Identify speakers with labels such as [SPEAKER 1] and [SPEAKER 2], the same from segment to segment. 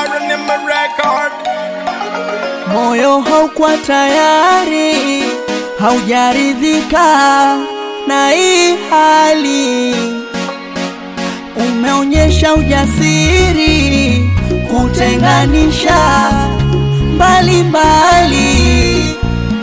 [SPEAKER 1] Warren in my record.
[SPEAKER 2] Moyo haukuwa tayari, haujaridhika na hii hali. Umeonyesha ujasiri kutenganisha mbali mbali.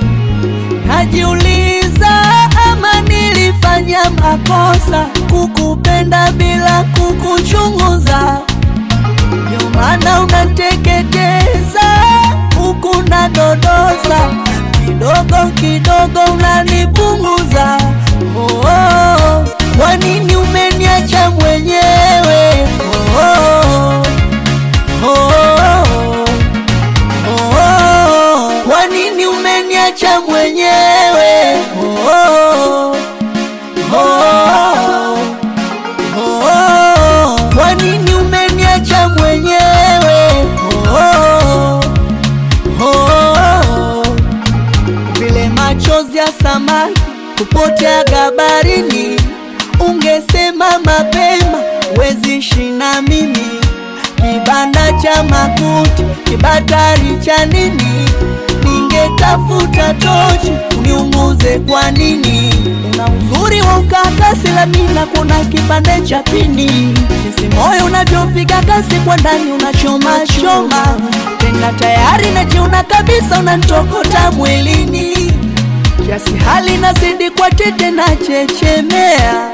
[SPEAKER 2] Najiuliza ama nilifanya makosa kukupenda bila kukuchunguza. Ndio maana unateketeza huku na dodosa, kidogo kidogo unanipunguza. Oh, oh. Kwa nini umeniacha mwenyewe? Oh, oh. Oh, oh. Oh, oh. Kwa nini umeniacha mwenyewe? Oh, oh. Oh, oh. Oh, oh. Kwa nini umeniacha mwenyewe? Oh, oh. Oh, oh. Vile machozi ya samaki kupotea gabarini, ungesema mapema, wezi shina mimi kibanda cha makuti, kibatari cha nini? Ningetafuta tochi uniunguze. Kwa nini? Una uzuri wa ukakasi, lamina kuna kipande cha pini, jinsi moyo unavyopiga kasi kwa ndani, unachoma choma tena, tayari najiona kabisa, unanitokota mwilini, kiasi hali nazidi kwa tete na chechemea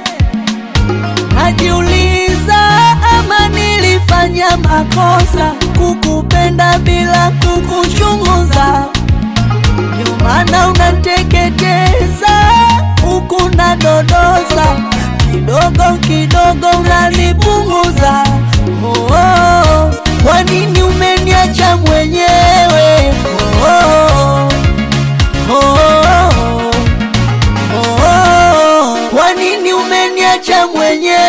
[SPEAKER 2] Najiuliza ama nilifanya makosa kukupenda bila kukuchunguza. Ndio maana unateketeza huku na dodosa, kidogo kidogo unanipunguza. Oh, oh. Kwa nini umeniacha mwenyewe? Oh, oh. Oh, oh. Oh, oh. Kwa nini umeniacha mwenyewe?